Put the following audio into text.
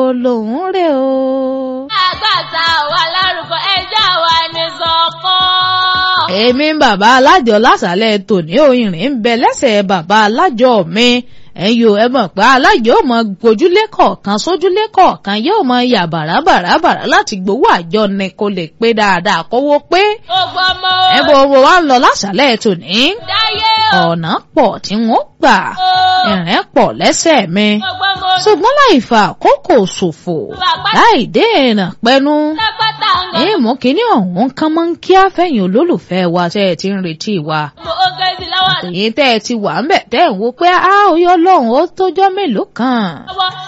lòún rè o. àgbàtà wà lárúkọ ẹjọ́ wa ní sọ́kàn. èmi ń bàbá alájọ lásàlẹ̀ tòní òyìnrín ń bẹ lẹ́sẹ̀ bàbá alájọ mi ẹ̀yin o ẹ mọ̀ pé alájọ ò mọ gbójúlé kọ̀ọ̀kan sójúlé kọ̀ọ̀kan yóò mọ yà bàràbàràbàrà láti gbowó àjọ ni kò lè pé dáadáa kówó pé ó gbọ́mọ ẹ bọ̀ wọ́n wá ń lọ lásàlẹ̀ tòní dáyé o. ọ̀nà pọ̀ tí wọ́n gbà ìrìn pọ̀ lẹ́sẹ̀ mi ó gbọ́mọ ṣùgbọ́n láì fa àkókò ṣòfò láì dènà pẹ́nu lápáta ń lọ. èèmọ̀ kínní ọ̀hún kan máa ń kí àfẹ̀yìn olólùfẹ́ wa tẹ́ ẹ ti ń retí wa mo ó gé sí lọ́wọ́ èyí tẹ́ ẹ ti wà ń bẹ̀ tẹ́ ẹ̀ ń wo pé a ò yọ lọ́hùn ó tójọ́ mélòó kan lọ́wọ́